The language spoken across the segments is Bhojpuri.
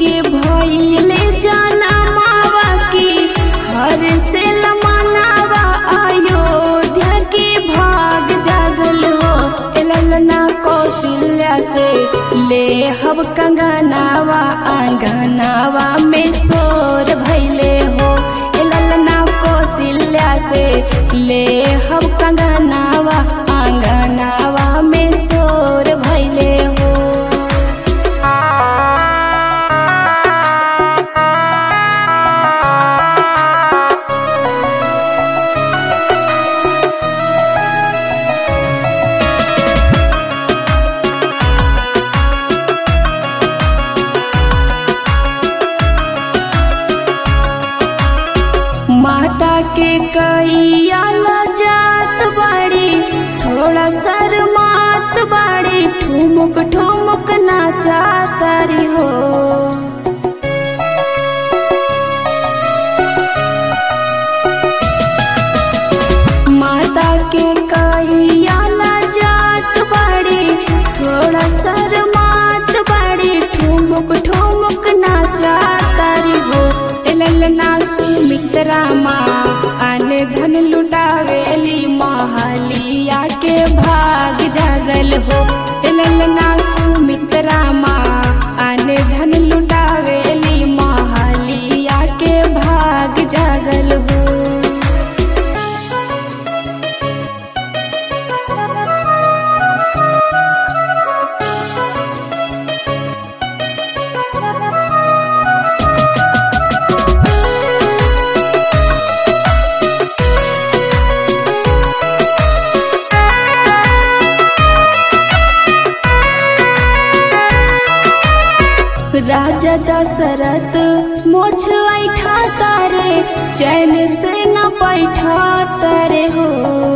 के भइले जाना मावा की हर से लमनावा अयोध्या के भाग जागल हो ए ललना कौशल्या से ले हब कंगनावा आंगनावा में शोर भैले हो ए ललना कौशल्या से ले हब कंगनावा आंगनावा में शोर भैले हो माता के कैया जात बाड़ी थोड़ा शर्मात बाड़ी ठुमुक ठुमुक नाचा तारी हो माता के कैया जात बाड़ी थोड़ा शर्मात बाड़ी ठुमुक ठुमुक नाचा तारी हो ए ललना सुमित्रा माँ अन धन लुटावेली महलिया के भाग जागल हो ए ललना सुमित्रा माँ अन धन लुटावेली महलिया के भाग जागल हो राजा दशरथ मोछ ऐठा तारे चैन से न बैठा तारे हो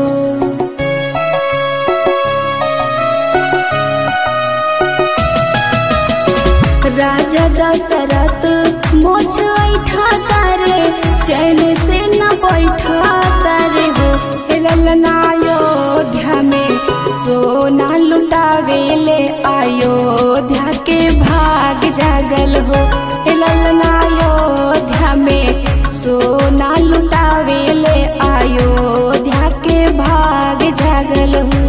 राजा दशरथ मोछ ऐठा तारे चैन से न बैठा तारे हो हे ललना अयोध्या में सोना लुटावेले अयोध्या के भाग जागल हो हे ललना अयोध्या में सोना लुटावेले अयोध्या के भाग जागल हो